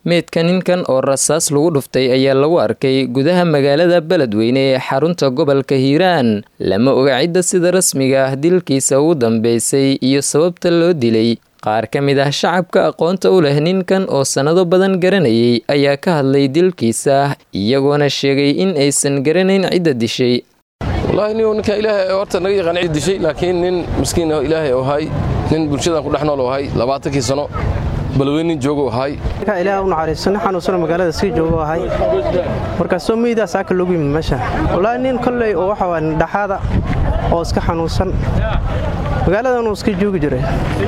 meydka ninkan oo rasaas lagu dhuftay ayaa lagu arkay gudaha magaalada beledweyne ee xarunta gobolka hiiraan lama oga cidda sida rasmiga ah dilkiisa ugu dambeysay iyo sababta loo dilay qaar ka mid ah shacabka aqoonta u leh ninkan oo sannado badan garanayay ayaa ka hadlay dilkiisa iyagoona sheegay in aysan garanayn cidda dishay wallaahi nin ninka ilaahay horta naga yaqaan cid dishay laakiin nin miskiin oo ilaahay oo ahay nin bulshadan ku dhex nool oo ahay labaatankii sano balweyne nin joogo ahay ilaah u naxariisto nin xanuunsano magaalada sii joogo ahay markaasoo meydaas aka loogu yimid meesha wallaahi nin kolley oo waxa waa dhaxaada oo iska xanuunsan magaaladan uu iska joogi jiray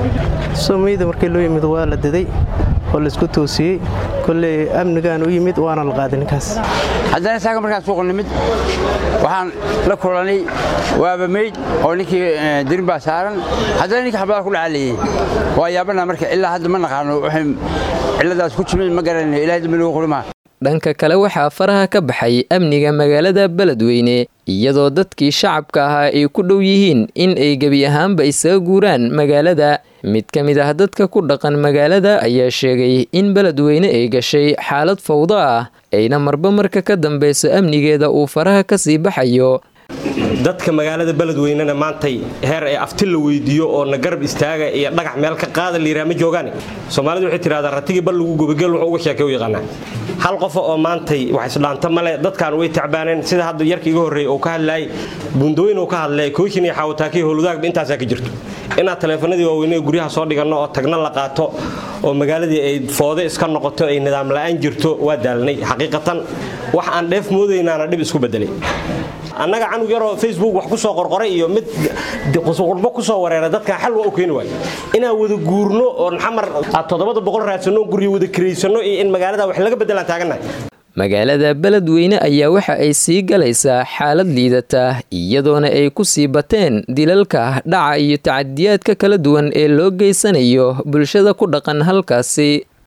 soo meyda markii loo yimid waa la daday oo laisku toosiyey kolley amnigaan u yimid waana la qaaday ninkaas haddana saaga markaan suuqa nimid waxaan la kulanay waaba meyd oo ninkii dirin baa saaran haddana ninkii xabadaha ku dhacaalayey waa yaabana marka ilaa hadda ma naqaano waxay cilladaas ku timid ma garanayno ilahay dambi lagu qurimaa dhanka kale waxaa faraha ka baxay amniga magaalada beledweyne iyadoo dadkii shacabka ahaa ay ku dhow yihiin in ay gebi ahaanba isaga guuraan magaalada mid ka mid ah dadka ku dhaqan magaalada ayaa sheegay in beledweyne ay gashay xaalad fawdo ah ayna marba marka ka dambeyso amnigeeda uu faraha ka sii baxayo dadka magaalada beledweynena maantay heer ee afti la weydiiyo oo na garab istaaga iyo dhagax meel ka qaada layidhaha ma joogaane soomaalidu waxay tidhahdaa ratigii bal lagu gubageel wuxuu uga sheekay u yaqaanaa hal qofa oo maantay wax isdhaanta male dadkan way tacbaaneen sida hadda yarka iga horreeya uu ka hadlaayay buundooyin uu ka hadlay kooshin iyo xaawataakii howlwadaagba intaasaa ka jirto inaad taleefanadii waaweynee guryaha soo dhiganno oo tagna la qaato oo magaaladii ay foode iska noqoto ay nidaam la'aan jirto waa daalnay xaqiiqatan wax aan dheef moodaynaana dhib isku bedelay annaga canug yaroo facebook wax ku soo qorqoray iyo mid qurbo ku soo wareera dadkan xal waa u keeni waayo inaan wada guurno oo xamar aad toddobada boqol raadsanno guryo wada kiraysanno iyo in magaalada wax laga beddelaan taagannahay magaalada beledweyne ayaa waxa ay sii galaysaa xaalad liidata iyadoona ay ku sii bateen dilalka dhaca iyo tacadiyaadka kala duwan ee loo geysanayo bulshada ku dhaqan halkaasi